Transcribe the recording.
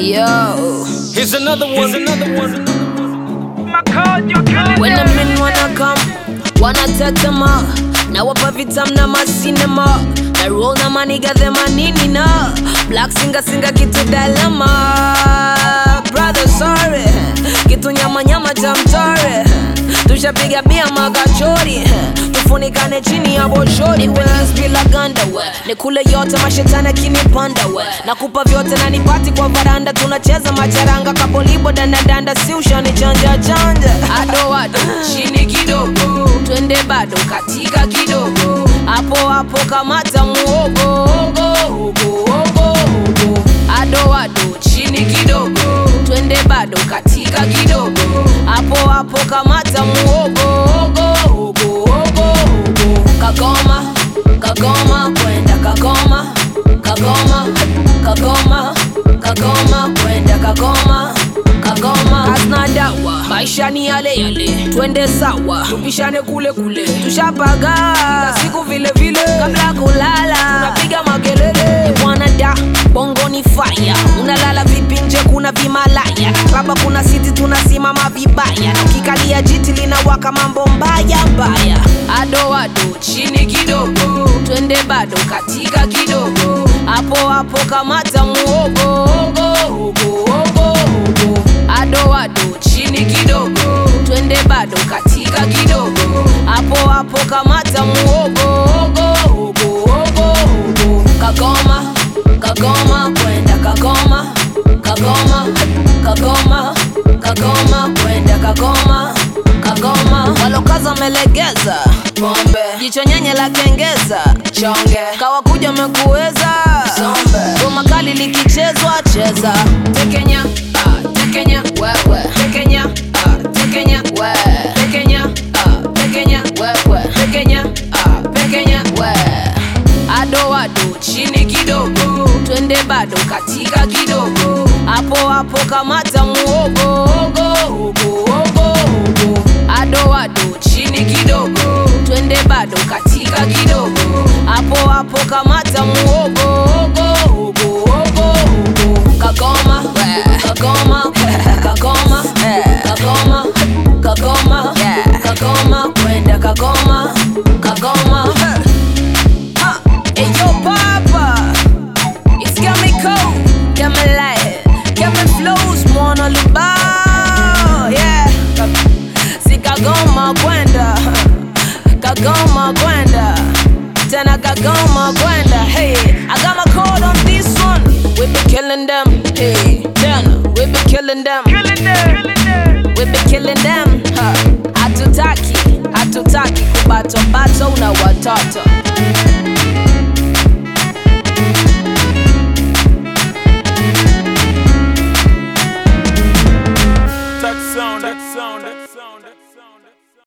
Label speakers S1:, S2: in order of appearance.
S1: Yo,
S2: Here's another one. Here's another one.
S1: when the men wanna come, wanna tetema nawapa vitam na masinema na roll na maniga the manini na black singa singa kitu dalama brother sorry kitu nyama nyama cha mtore tushapiga bia magachori tufunikane chini ya boshori Wings bila ganda we nikule yote mashetani akinipanda we nakupa vyote na nipati kwa varanda tunacheza macharanga kapolibo dandadanda si ushani chanja chanja ado ado chini kidogo twende bado katika kidogo hapo hapo kamata muogo ogo, ogo, ogo, ogo. ado ado chini kidogo twende bado katika kidogo hapo hapo kamata muogo ogo, ogo, ogo, ogo. kagoma kagoma kwenda kagoma kagoma kagoma kagoma kwenda kagoma kagoma hazina dawa maisha ni yale yale twende sawa tupishane kule kule tushapaga Kila siku vile vile kabla kulala tunapiga makelele Ni bwana da bongo ni fire unalala vipi nje kuna vimalaya klaba kuna siti tunasimama vibaya na ukikalia jiti linawaka mambo mbaya mbaya ado ado chini kidogo twende bado katika kidogo hapo hapo kamata muogo ogo, ogo, ogo, ogo. ado ado chini kidogo twende bado katika kidogo hapo hapo kamata muogo ogo, ogo, ogo, ogo. kagoma kagoma kwenda kagoma kagoma kagoma kagoma kwenda kagoma kagoma walokaza melegeza pombe jicho nyenye la kengeza chonge kawakuja mekuweza goma kali likichezwa cheza tekenya ah, tekenya wewe tekenya ah, tekenya we tekenya ah, tekenya wewe tekenya ah, tekenya we ado ado chini kidogo twende bado katika kidogo hapo hapo kamata muogo ogo, ogo, ogo, ogo. ado ado chini kidogo twende bado katika kidogo hapo hapo kamata muogo ogo, ogo, ogo, ogo. kagoma kagoma kagoma kagoma kagoma kagoma kwenda kagoma kagoma Huh. Hey yo, Papa, it's got me cold, got me light, got me flows, mwana lubao, yeah. Si kagoma kwenda, kagoma kwenda, tena kagoma kwenda. Hey, I got my code on this one. We be killing them, hey, tena we be killing them, we be killing them. Huh. Hatutaki, hatutaki kubato bato na watoto.